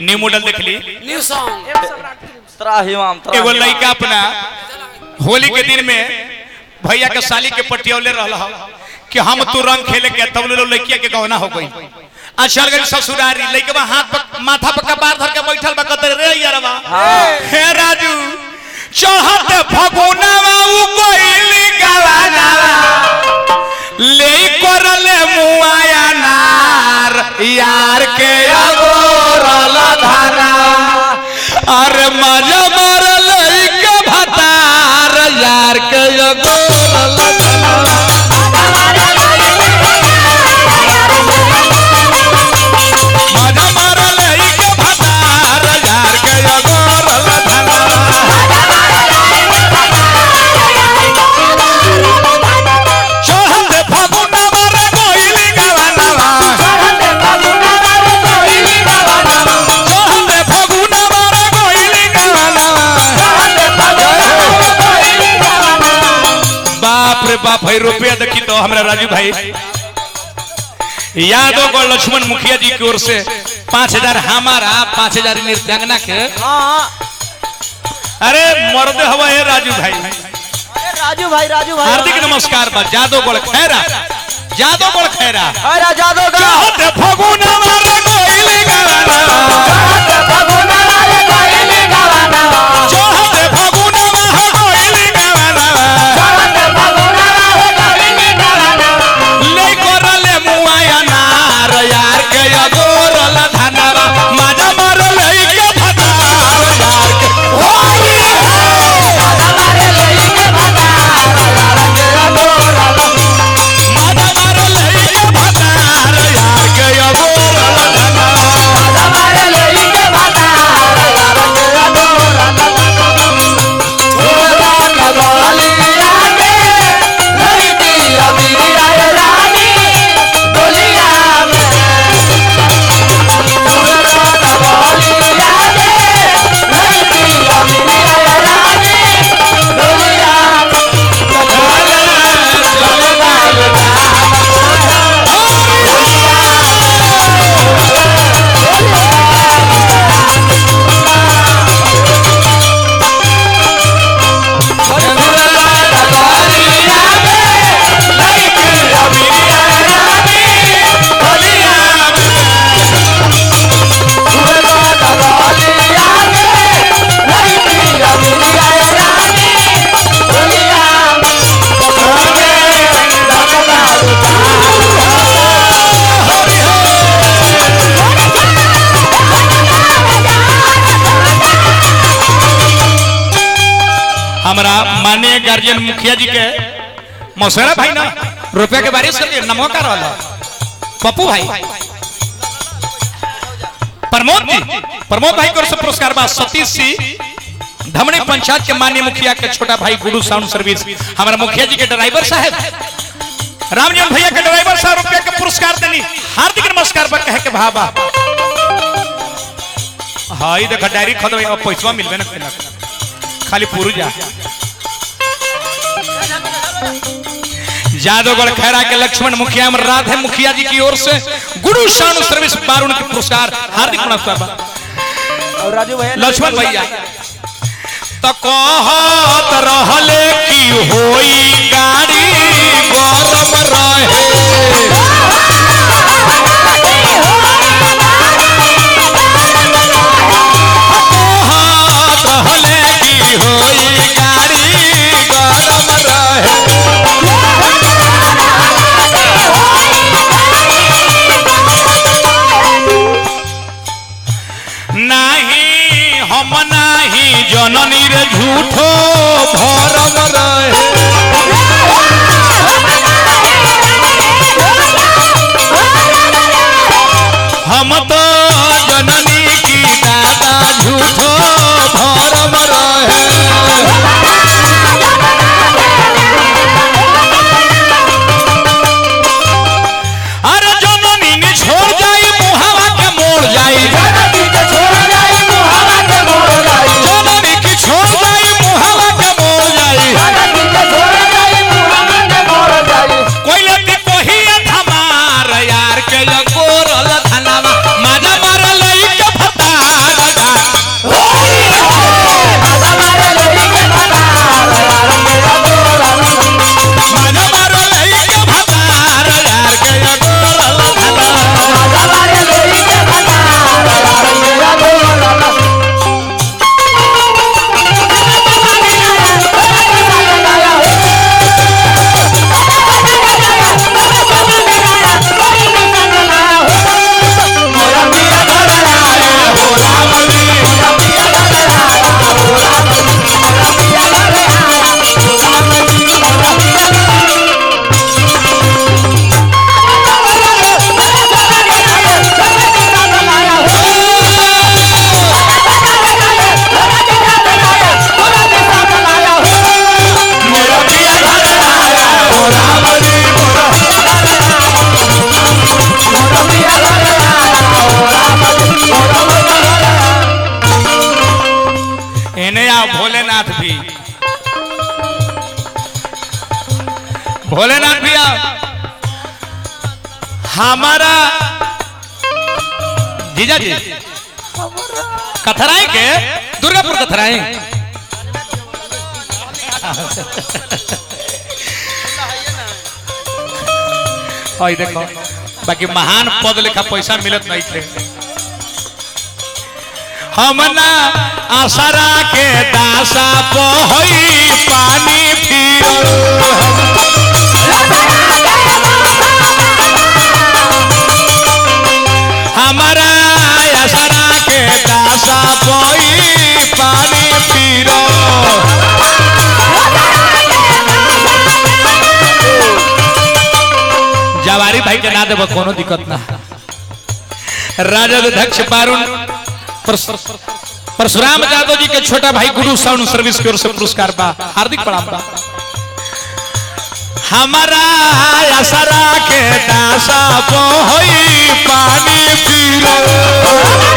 ई new model देख ली न्यू सॉन्ग त्राहिमाम एगो त्राहिमाम लड़का अपना होली के दिन में भैया के साली के पटियौले रहल ह कि हम तू रंग खेले के तब ले लो लड़किया के गहना हो गई आ चल गई ससुरारी लड़का हाथ पर माथा पर कपार धर के बैठल बा कतर रे यारवा हे राजू चढ़त फगुनावा उ कोइली गवानावा ले करले मुआया नार यार के अगोरल धाना अरे मजा मारल के भतार यार के अगोरल धाना मजा मारल के भतार यार के अगोरल धाना चढ़त फगुनावा रे कोइली गवानावा चढ़त फगुनावा रे कोइली गवानावा बाप रे बाप भाई रुपया देखी तो हमरा राजू भाई यादव को लक्ष्मण मुखिया जी की ओर से पाँच हजार हमारा पाँच हजार नृत्यांगना के हाँ अरे मर्द हवा है राजू भाई अरे राजू भाई राजू भाई हार्दिक नमस्कार बा जादव गोल खैरा जादव गोल खैरा अरे जादव का चाहत फगुना मारे कोइली गवाना चाहत फगुना मारे कोइली गवाना ले करले मुआया नार यार के अगोरल धनवा माजा मारले के भतार यार के होली माजा मारले के भतार यार के अगोरल धनवा हमारा माननीय गार्जियन मुखिया जी के मौसेरा भाई ना रुपया के बारिश कर दिए नमो का रहल पप्पू भाई प्रमोद जी प्रमोद भाई को पुरस्कार बा सतीश सिंह धमनी पंचायत के माननीय मुखिया के छोटा भाई गुरु साउंड सर्विस हमारा मुखिया जी के ड्राइवर साहब रामजन भैया के ड्राइवर साहब रुपया के पुरस्कार देनी हार्दिक नमस्कार बा कहे के भाबा हाँ ई देखा डायरी खदवे अब पैसा मिलबे ना करेला। खाली पुरुजा जादवगढ़ खैरा के लक्ष्मण मुखिया में राधे मुखिया जी की ओर से गुरु शानु सर्विस बारुण के पुरस्कार हार्दिक नमस्कार बा। और राजू भैया लक्ष्मण भैया तो कहत रहले की होई गाड़ी गरम रहे कहत रहले की होई गाड़ी गरम रहे नाही हम नाही जननी रे झूठो भरम रहे भोलेनाथ भैया हमारा जीजा जी कथराई के दुर्गापुर कथराई और देखो बाकी महान पद लेखा पैसा मिलत नहीं थे हमना आसरा के दासा पहई पानी फिर हमारा आसरा के दासा पहई पानी फिर जवारी भाई के ना देव कोनो दिक्कत ना राजद अध्यक्ष बारुण परस- परशुराम यादव जी के छोटा भाई गुरु साउंड सर्विस की ओर से पुरस्कार बा हार्दिक प्रणाम बा हमारा असरा के दासा होई पानी पीरो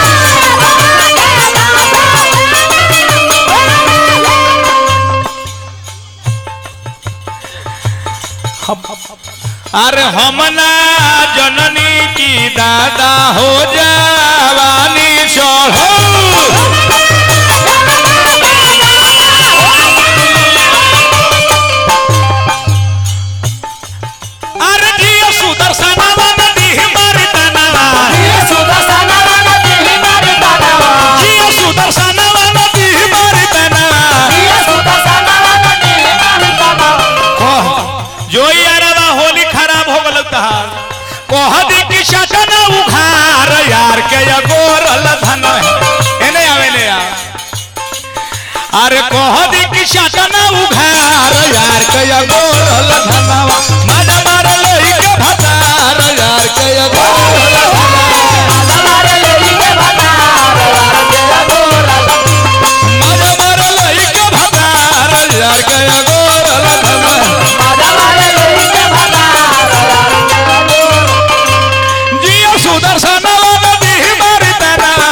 अरे हमना जननी की दादा हो जवानी चढ़ो अरे जियो सुदर्शना नदी हमारी तनवा जियो सुदर्शना नदी हमारी तनवा कह जो यारवा होली खराब हो गल तहार कह दी कि शटन उघार यार के या गोरल धन एने आवे ले यार अरे कह दी कि शटन उघार यार के या गोरल धनवा मजा मार लई के भतार यार के या गोरल मजा मार लई के भतार यार के या गोरल धनवा जियो सुदर्शन नदी हमारी तनवा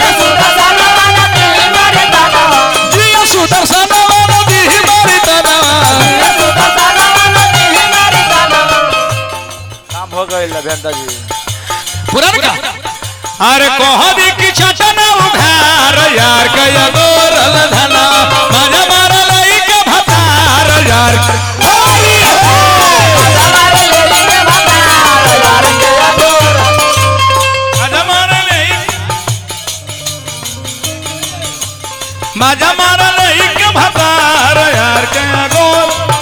जियो सुदर्शन नदी हमारी तनवा काम हो गई अभियंता जी पुरान का अरे कह दी कि छटन उघार यार के या गोरल धना मजा मार लई के भतार यार होली हो मजा मार लई मजा मार लई के भतार यार के या गोर